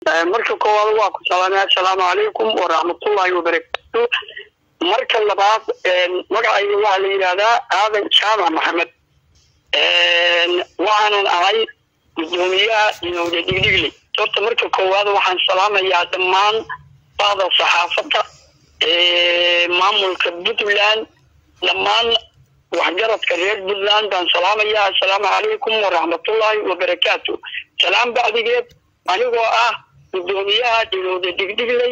marka koowaad waa ku salaamay assalaamu calaykum waraxmatullaahi wabarakaatu marka labaad magacayga waxaa la yidhaahdaa aadan jaamac maxamed waxaanan ahay gudoomiyaha dinowda dhigdhigle horta marka koowaad waxaan salaamayaa dhammaan bahda saxaafadda maamulka puntland dhammaan waxgaradka reer puntland baan salaamayaa assalaamu calaykum waraxmatullaahi wabarakaatu salaam bacdigeed anigoo ah gudoomiyaha dinowda dhigdhigley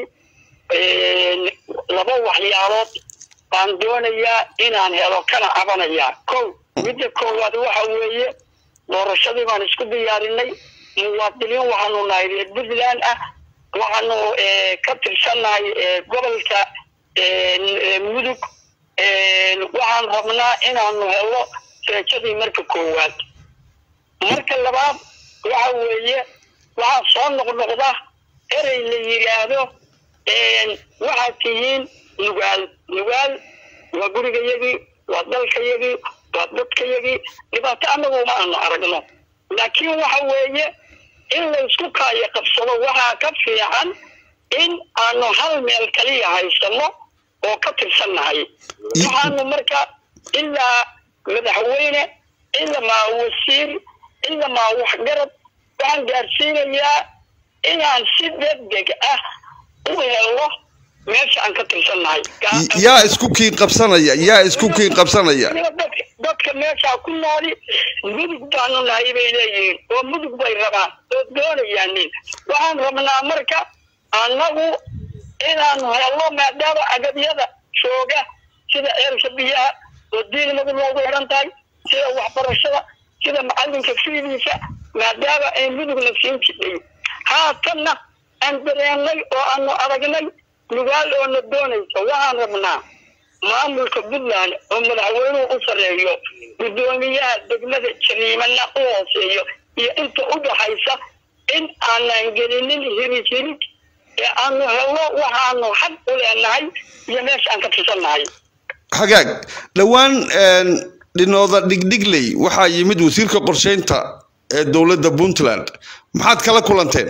laba waxyaalood baan doonayaa inaan helo kana cabanayaa kow midda koowaad waxa weeye doorashadii baan isku diyaarinay muwaadiniin waxaanu nahay reer puntland ah waxaanu ka tirsannahay gobolka mudug waxaan rabnaa inaanu helo seejadii marka koowaad marka labaad waxa weeye waxaa soo noqnoqda erey la yidhaahdo waxaad tihiin nugaal nugaal waa gurigayagii waa dalkayagii waa dadkayagii dhibaato anagu ma aanu aragno laakiin waxa weeye in laysku kaayo qabsado waxaa ka fiican in aanu hal meel kaliya haysano oo ka tirsannahay waxaanu marka ilaa madaxweyne ilamaa wasiir ilamaa waxgarad waxaan gaarsiinayaa inaan si degdeg ah u helo meesha aan ka tirsannahay yaa isku kiin qabsanaya yaa isku kiin qabsanaya dadka meeshaa ku nooli mudug baanu nahay bay leeyihiin oo mudug bay rabaan oo doonayaanin waxaan rabnaa marka annagu inaanu helno maadaama agabyada jooga sida ceelka biyaha oo diinimadu noogu xidhan tahay sida waxbarashada sida macalinka fiidiisa maadaama ay mudugna siin jidhay haatanna aan dareennay oo aanu aragnay nugaal oona doonaysa waxaan rabnaa maamulka puntland oo madaxweynuhu u sarreeyo guddoomiyaha degmada jariimana u hooseeyo iyo inta u dhaxaysa in aanan gelinin hirig hirig ee aanu helno waxaanu xaq u leenahay iyo meesha aan ka tirsannahay hagaag dhowaan dhinooda dhigdhigley waxaa yimid wasiirka qorsheynta ee dowladda puntland maxaad kala kulanteen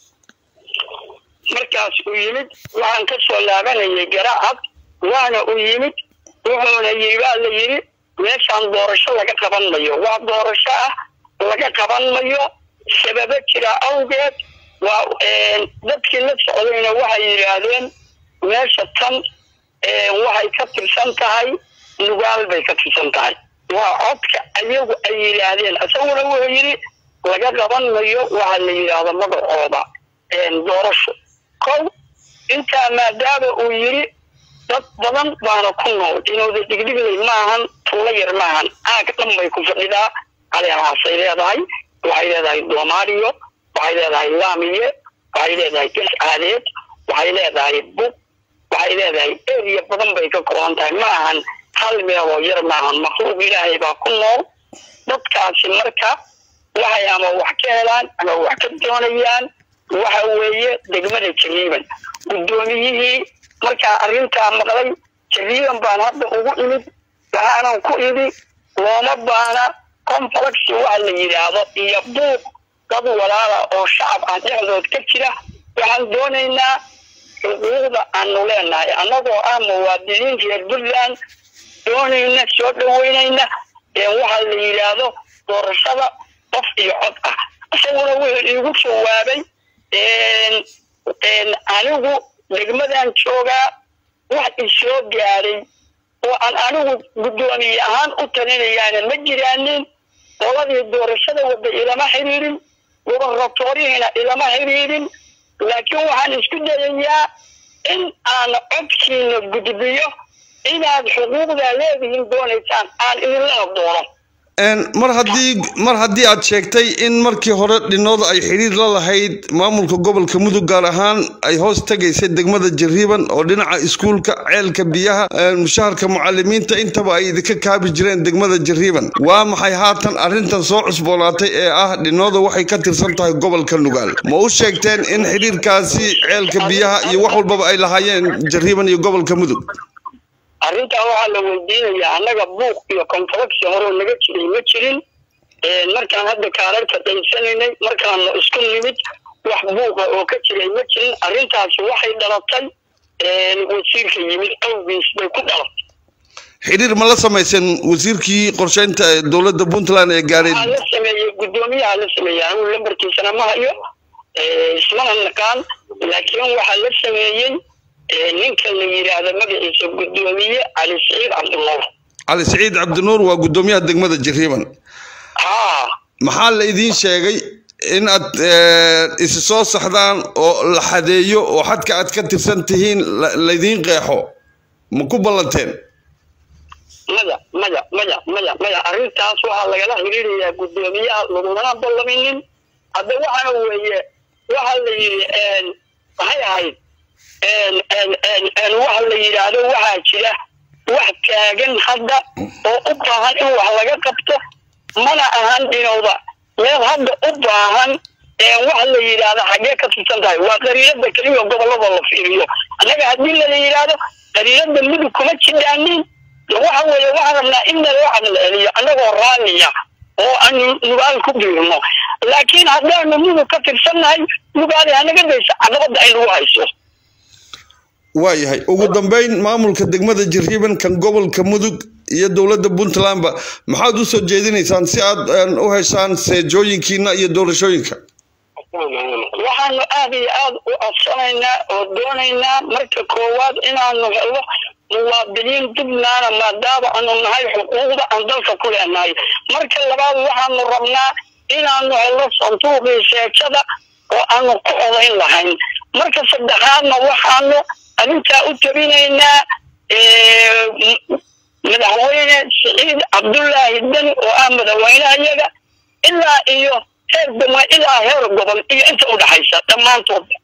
markaas uu yimid waxaan ka soo laabanayay garacad waana uu yimid wuxuuna yii baa la yidhi meeshaan doorasho laga qaban mayo wax doorasho ah laga qaban mayo sababo jira awgeed waa dadkii la socdayna waxay yidhaahdeen meesha tan waxay ka tirsan tahay nugaal bay ka tirsan tahay waa codka ayagu ay yidhaahdeen isaguna wuxuu yidhi laga qaban mayo waxa la yidhaahdo magacooda doorasho kow intaa maadaama uu yidhi dad badan baana ku nool inooda dhigdhigley maahan tuulo yar maahan aag dhan bay ku fadhidaa caleehaasay leedahay waxay leedahay doomaaliyo waxay leedahay laamiye waxay leedahay gas aadeed waxay leedahay bug waxay leedahay eriya badan bay ka kooban tahay ma ahan hal meeloo yar maahan makhluuq ilaahay baa ku nool dadkaasi marka waxay ama wax ka helaan ama wax ka doonayaan waxa weeye degmada jariiban guddoomiyihii markaa arrintaa maqlay jariiban baan hadda ugu imid waxaanan ku idhi looma baana complex waxa la yidhaahdo iyo buuq dad walaala oo shacab ah dhexdood ka jira waxaan doonaynaa xuquuqda aanu leenahay annagoo ah muwaadiniin reer puntland doonayna soo dhaweynayna waxa la yidhaahdo doorashada qof iyo cod ah isaguna wuxuu iigu jawaabay anigu degmadan joogaa wax isoo gaaray oo aan anigu guddoomiye ahaan u talinayaana ma jiraanin qoladii doorashada wada ilama xiriirin gobornatorihiina ilama xiriirin laakiin waxaan isku dayayaa in aan codkiina gudbiyo inaad xuquuqdaa leedihiin doonaysaan aan idinlana doono mar haddii mar haddii aad sheegtay in markii hore dhinooda ay xidhiir la lahayd maamulka gobolka mudug gaar ahaan ay hoos tegaysay degmada jariiban oo dhinaca iskuulka ceelka biyaha mushaharka mucalimiinta intaba ay idinka kaabi jireen degmada jariiban waa maxay haatan arrintan soo cusboonaatay ee ah dhinooda waxay ka tirsan tahay gobolka nugaal ma u sheegteen in xidhiirkaasi ceelka biyaha iyo wax walbaba ay lahaayeen jariiban iyo gobolka mudug arrintaa waxaa la weydiinayaa annaga buuq iyo konfleksi horeo naga jiray ma jirin markaan hadda kaararka daysanaynay markaanu isku nimid wax buuqa oo ka jiray ma jirin arrintaasi waxay dhalatay wasiirka yimid awgiis bay ku dhalatay xidhiir ma la samaysan wasiirkii qorsheynta ee dowladda puntland ee gaaray waxaa la sameeyey guddoomiyaha la sameeyey anigu lambarkiisana ma hayo ismana naqaan laakiin waxaa la sameeyey ninka la yidhaahdo magaciisa guddoomiye cali siciid cabdinuur cali siciid cabdinuur waa guddoomiyaha degmada jariiban haa maxaa la idiin sheegay in aad isi soo saxdaan oo la xadeeyo oo xadka aad ka tirsan tihiin laydiin qeexo ma ku ballanteen maya maya maya maya maya arrintaas waxaa lagala xiriirayaa guddoomiyaha lagumana ballaminin hadda waxaana weeye waxa la yidhi maxay ahayd waxa la yidhaahdo waxaa jira wax taagan hadda oo u baahan in wax laga qabto mana ahan dhinowda meel hadda u baahan wax la yidhaahdo xaggee ka tirsan tahay waa qariirada keliya gobolada la fiiriyo annaga haddii lala yidhaahdo qariirada mudug kuma jidhaanin waxa weeye waxaan rabnaa in naloo cadal celiyo annagoo raaliya oo aanu nugaal ku biirno laakiin haddaanu mudug ka tirsannahay nugaali hanaga daysa caqabada ay nagu hayso waayahay ugu dambeyn maamulka degmada jariiban kan gobolka mudug iyo dowladda puntlandba maxaad u soo jeedinaysaan si aad u heshaan seejooyinkiina iyo doorashooyinka waxaanu aada iyo aada u codsanaynaa oo doonaynaa marka koowaad inaanu helo muwaadiniin dubnaana maadaama aanu nahay xuquuqda aan dalka ku leenahay marka labaad waxaanu rabnaa inaanu helo sanduuqii seejada oo aanu ku odayn lahayn marka saddexaadna waxaanu arrintaa u tabinaynaa madaxweyne siciid cabdullaahi deni oo ah madaxweynaha iyaga ilaa iyo heer dama ilaa heer gobol iyo inta u dhaxaysa dhammaantood